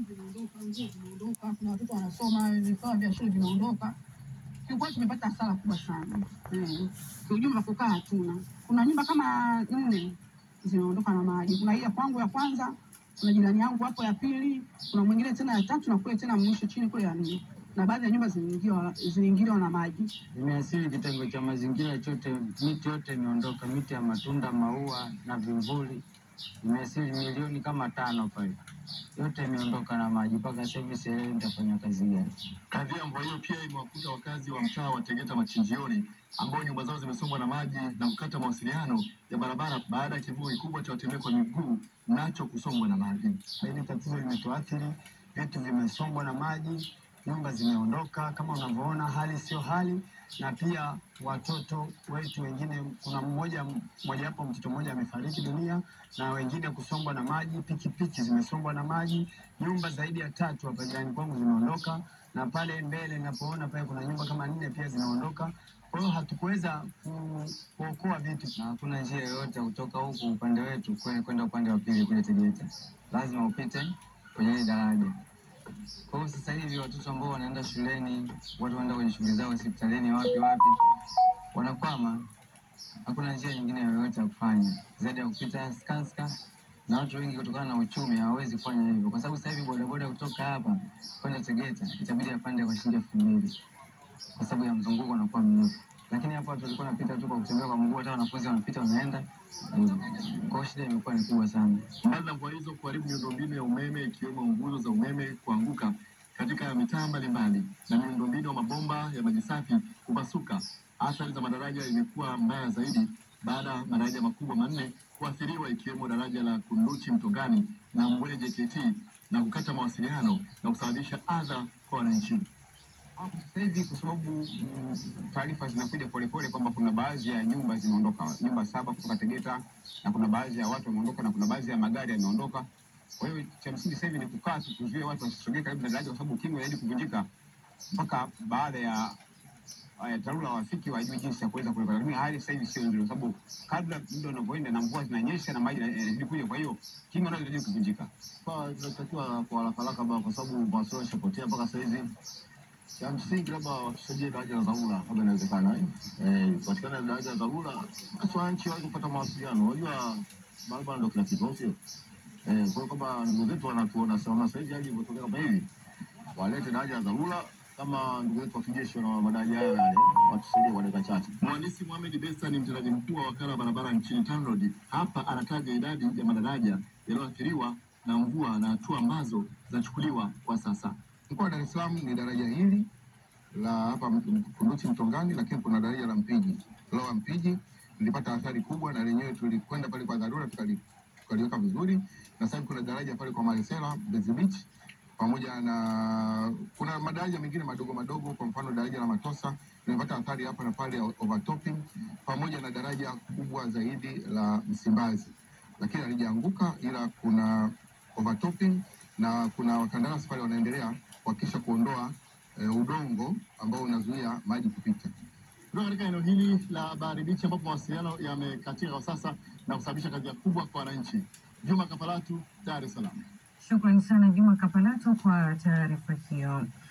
vimeondoka, nguo zimeondoka, kuna watoto wanasoma, vifaa vya shule vimeondoka. Kiukweli tumepata hasara kubwa sana eh. Kiujumla kukaa hatuna. Kuna nyumba kama nne zimeondoka na maji. Kuna hii ya kwangu ya kwanza, kuna jirani yangu hapo ya pili, kuna mwingine tena ya tatu na kule tena mwisho chini kule ya nne, na baadhi ya nyumba ziliingiliwa ziliingiliwa na maji. Imeasili kitengo cha mazingira chote, miti yote imeondoka, miti ya matunda, maua na vivuli. Imeasili milioni kama tano pale, yote imeondoka na maji. Mpaka sasa hivi sielewi nitafanya kazi gani. Kadhia ya mvua hiyo pia imewakuta wakazi wa mtaa wa Tegeta Machinjioni ambao nyumba zao zimesombwa na maji na kukata mawasiliano ya barabara baada ya kivuko kikubwa cha watembea kwa miguu nacho kusombwa na maji. Hili tatizo limetuathiri, vitu vimesombwa na maji, nyumba zimeondoka kama unavyoona, hali sio hali, na pia watoto wetu wengine, kuna mmoja mmojawapo, mtoto mmoja amefariki dunia na wengine kusombwa na maji, pikipiki zimesombwa na maji, nyumba zaidi ya tatu hapa jirani kwangu zimeondoka, na pale mbele ninapoona pale kuna nyumba kama nne pia zimeondoka. Kwa hiyo hatukuweza ku- kuokoa vitu, na hakuna njia yoyote ya kutoka huku upande wetu kwe- kwenda upande wa pili kule Tegeta, lazima upite kwenye hili daraja. Kwa hiyo sasa hivi watoto ambao wanaenda shuleni, watu wanaenda kwenye shughuli zao hospitalini, wapi wapi, wanakwama. Hakuna njia nyingine yoyote ya kufanya zaidi ya kupita Skanska, na watu wengi kutokana na uchumi hawawezi kufanya hivyo, kwa sababu sasa hivi bodaboda kutoka hapa kwenda Tegeta itabidi apande kwa shilingi elfu mbili kwa sababu ya mzunguko unakuwa mrefu. Lakini hapo watu walikuwa wanapita tu kwa kutembea kwa mguu, hata wanafunzi wanapita wanaenda. Kwa hiyo shida imekuwa ni kubwa sana. Mbali na mvua hizo kuharibu miundombinu ya umeme ikiwemo nguzo za umeme kuanguka katika mitaa mbalimbali na miundombinu ya mabomba ya maji safi kupasuka, athari za madaraja imekuwa mbaya zaidi baada ya madaraja makubwa manne kuathiriwa ikiwemo daraja la Kunduchi Mtongani na Mbwele JKT na kukata mawasiliano na kusababisha adha kwa wananchi. Hapo Sasa hivi kwa sababu mm, taarifa zinakuja polepole kwamba kuna baadhi ya nyumba zimeondoka, nyumba saba kutoka Tegeta, na kuna baadhi ya watu wameondoka, na kuna baadhi ya magari yameondoka. Kwa hiyo cha msingi sasa hivi ni kukaa tu, kuzuia watu wasisogee karibu na daraja, kwa sababu ukimwi zaidi kuvunjika mpaka baada ya ya TARURA wafiki wajue jinsi ya kuweza kuweka, lakini hali sasa hivi sio nzuri, kwa sababu kabla muda unavyoenda na mvua zinanyesha na maji yanazidi kuja, kwa hiyo kinga nazo zinazidi kuvunjika. Kwa tunatakiwa kwa haraka haraka bana, kwa sababu mawasiliano yashapotea mpaka sasa hivi. Cha msingi labda watusaidie daraja la dharura kama inawezekana, eh, eh, patikana daraja la dharura, basi wananchi waweze kupata mawasiliano. Unajua barabara ndio kila kitu, au sio? Eh, kwa hiyo kama ndugu zetu wanatuona sana sasa hivi hali ilivyotokea kama hivi, walete daraja la dharura kama ndugu zetu wa kijeshi wana madaraja hayo yale, watusaidie kwa dakika chache. Mhandisi Mohamed Besta ni mtendaji mkuu wa wakala wa barabara nchini TANROADS. Hapa anataja idadi ya madaraja yaliyoathiriwa na mvua na hatua ambazo zinachukuliwa kwa sasa. Mkoa wa Dar es Salaam ni daraja hili la hapa Kunduchi Mtongani, lakini kuna daraja la Mpiji Lower Mpiji lilipata athari kubwa, na lenyewe tulikwenda pale kwa dharura tukali- tukaliweka vizuri, na sasa hivi kuna daraja pale kwa Maresela Mbezi Beach pamoja na kuna madaraja mengine madogo madogo, kwa mfano daraja la Matosa limepata athari hapa na pale ya overtopping, pamoja na daraja kubwa zaidi la Msimbazi, lakini halijaanguka, ila kuna overtopping na kuna wakandarasi pale wanaendelea kuhakikisha kuondoa eh, udongo ambao unazuia maji kupita. Kutoka katika eneo hili la Bahari Bichi ambapo mawasiliano yamekatika kwa sasa na kusababisha kadhia kubwa kwa wananchi. Juma Kapalatu, Dar es Salaam. Shukrani sana Juma Kapalato kwa taarifa hiyo.